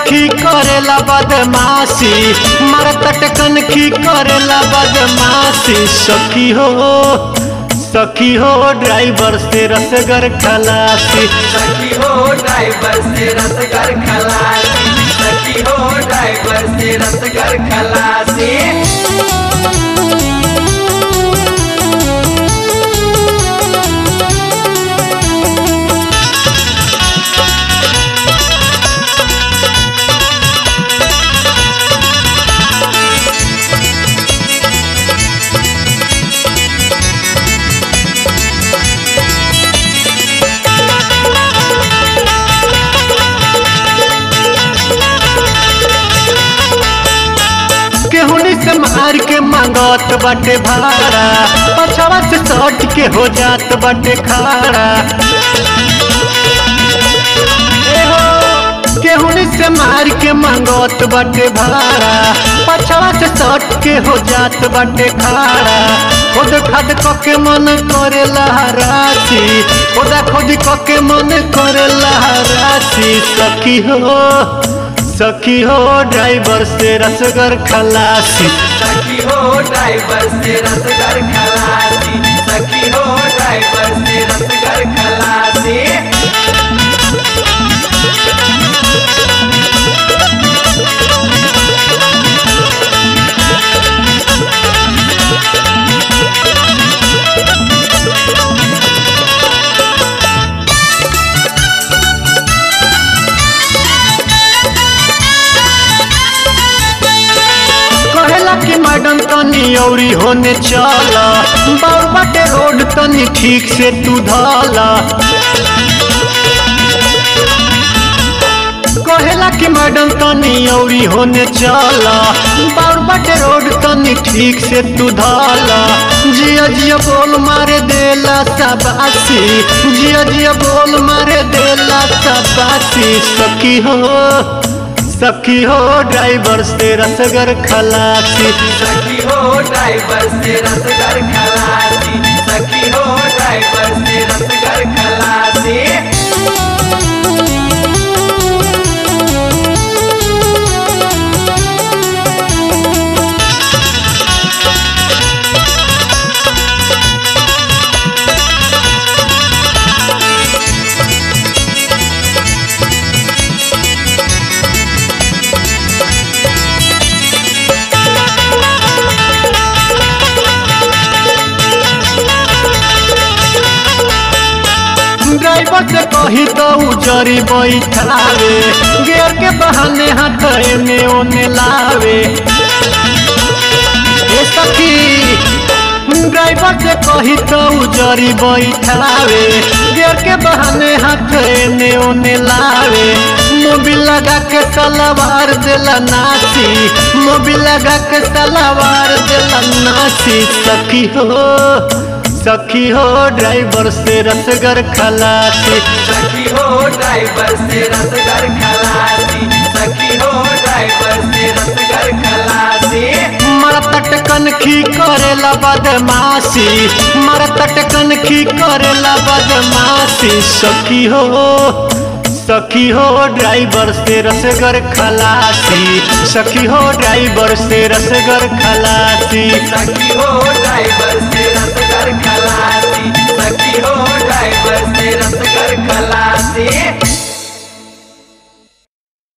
कनखी करेला बदमाशी मरतट कनखी करेला बदमाशी सखी हो सखी हो ड्राइवर से रसगर खलासी सखी हो ड्राइवर से रसगर खलासी सखी हो ड्राइवर से रसगर खलासी केहुनी से मार के मांगत बाटे भाड़ा पछवा से सट के हो जात बाटे खाड़ा ए हो, केहुनी से मार के मांगत बाटे भाड़ा पछवा से सट के हो जात बाटे खाड़ा खुद खद क के मन करे लहरासी खुदा खुद क के मन करे लहरासी सखी हो सखी हो ड्राइवर से रसगर खलासी सखी हो ड्राइवर से रसगर खलासी सखी हो ड्राइवर से रसगर खलासी कहेला कि मैडम तनी औरी होने चला बार बाटे रोड तनी ठीक से तू धाला कहेला कि मैडम तनी औरी होने चला बार बाटे रोड तनी ठीक से तू धाला जिया जिया बोल मारे देला सबासी जिया जिया बोल मारे देला सबासी सखी हो सखी हो ड्राइवर से रसगर खलासी सखी हो ड्राइवर से रसगर खलासी सखी हो ड्राइवर से रसगर खलासी ड्राइवर से कही तो उजरी बैठावे गेर के बहाने हाथ एने ओने लावे ए सखी ड्राइवर से कही तो उजरी बैठावे गेर के बहाने हाथ एने ओने लावे मोबिल लगा के सलवार देला नासी मोबिल लगा के सलवार देला नासी सखी हो सखी हो ड्राइवर से रसगर खलासी सखी हो ड्राइवर से रसगर खलासी सखी हो ड्राइवर से रसगर खलासी मरतट कनखी करेला बदमाशी मरतट कनखी करेला बदमाशी सखी हो सखी हो ड्राइवर से रसगर खलासी सखी हो ड्राइवर से रसगर खलासी सखी हो ड्राइवर